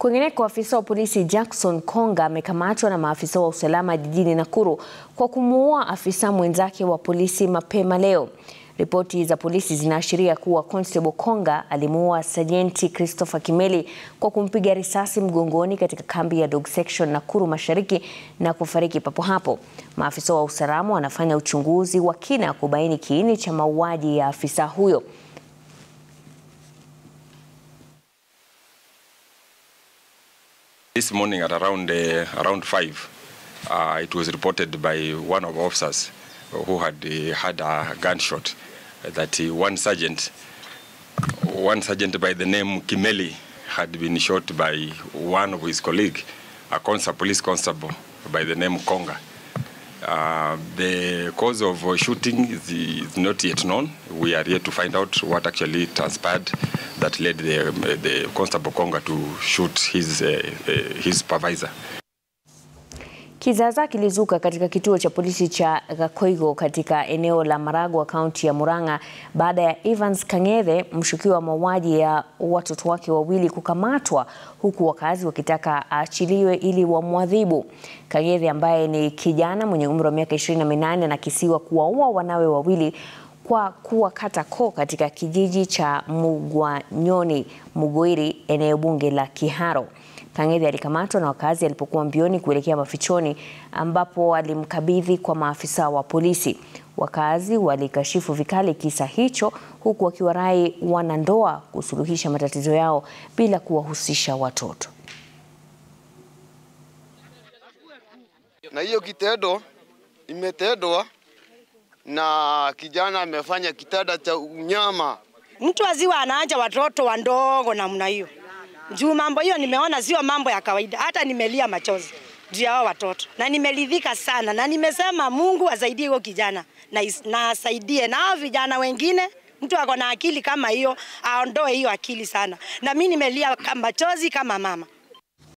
Kwingineko, afisa wa polisi Jackson Konga amekamatwa na maafisa wa usalama jijini Nakuru kwa kumuua afisa mwenzake wa polisi mapema leo. Ripoti za polisi zinaashiria kuwa Constable Konga alimuua Sajenti Christopher Kimeli kwa kumpiga risasi mgongoni katika kambi ya Dog Section Nakuru Mashariki na kufariki papo hapo. Maafisa wa usalama wanafanya uchunguzi wa kina kubaini kiini cha mauaji ya afisa huyo. This morning at around uh, around five, uh, it was reported by one of our officers who had uh, had a gunshot that uh, one sergeant, one sergeant by the name Kimeli, had been shot by one of his colleague, a constable, police constable by the name Konga. Uh, the cause of uh, shooting is, is not yet known. We are yet to find out what actually transpired that led the, the constable Konga to shoot his, uh, uh, his supervisor. Kizaazaa kilizuka katika kituo cha polisi cha Gakoigo katika eneo la Maragwa kaunti ya Murang'a baada ya Evans Kang'ethe mshukiwa wa mauaji ya watoto wake wawili kukamatwa huku wakazi wakitaka aachiliwe ili wamwadhibu. Kang'ethe ambaye ni kijana mwenye umri wa miaka 28 anakisiwa kuwaua wanawe wawili kwa kuwakata koo katika kijiji cha Mugwanyoni Mugoiri, eneo bunge la Kiharo. Kang'ethe alikamatwa na wakazi alipokuwa mbioni kuelekea mafichoni ambapo alimkabidhi kwa maafisa wa polisi. Wakazi walikashifu vikali kisa hicho huku wakiwarai wanandoa kusuluhisha matatizo yao bila kuwahusisha watoto. Na hiyo kitendo imetendwa na kijana amefanya kitanda cha unyama. Mtu aziwa anaacha watoto wandogo namna hiyo. Juu mambo hiyo nimeona sio mambo ya kawaida, hata nimelia machozi juu ya hao watoto, na nimeridhika sana, na nimesema Mungu asaidie huyo kijana na, is, na asaidie na hao vijana wengine. Mtu ako na akili kama hiyo aondoe hiyo akili sana, na mimi nimelia machozi kama mama.